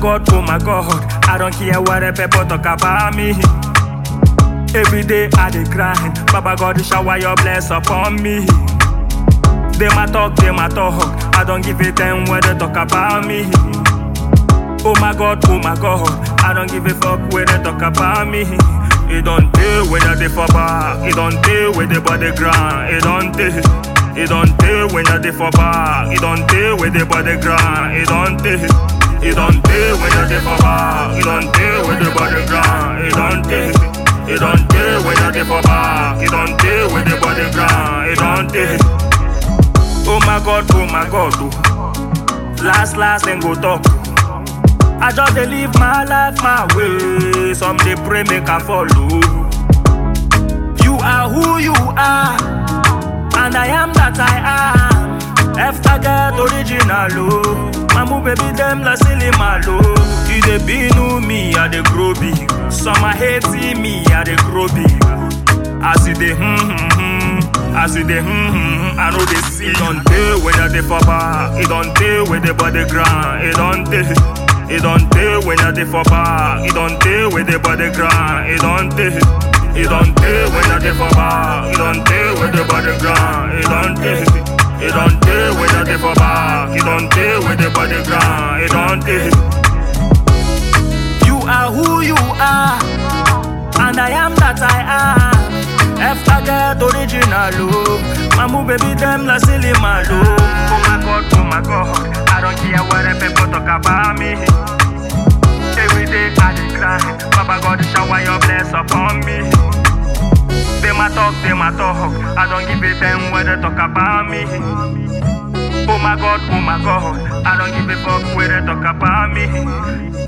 God, oh my God, I don't care what the people talk about me. Every day I dey grind, Baba God shower your bless upon me. They my talk, they my talk, I don't give a damn what they talk about me. Oh my God, oh my God, I don't give a fuck what they talk about me. It don't deal when they for back, it don't deal with the body grind, it don't deal. It don't deal when you're for back. It don't deal with the body grind. It don't deal. It don't deal when you're for back. It don't deal with the body grind. It don't deal. It don't deal when you're for back. It don't deal with the body grind. It don't deal. Oh my God, oh my God, oh. Last, last, then go talk. I just dey live my life my way. Some dey pray make I follow. You are who you are. And I am that I am. After get original, oh. Mamu baby them la silly malo. You dey binu me, I dey grow big. Some a hate me, I dey grow big. As you dey hmm hmm hmm, as you dey hmm hmm hmm, I know they see. It don't deal when you dey for back. It don't deal with the body grind. It don't deal. It don't deal when you dey for back. It don't deal with the body grind. It don't deal. It don't deal when you dey for back. It don't deal with the body grind. It don't deal. It don't deal when you dey for back. It don't deal with the body grind. It don't deal. You are who you are, and I am that I am. After get original, oh. Mamu baby them la silly malo. Oh my God, oh my God, I don't care what the people talk about me. Every day I dey grind, Baba God shower your bless upon me. They my talk, they my talk, I don't give a damn what they talk about me. Oh my God, oh my God, I don't give a fuck what they talk about me.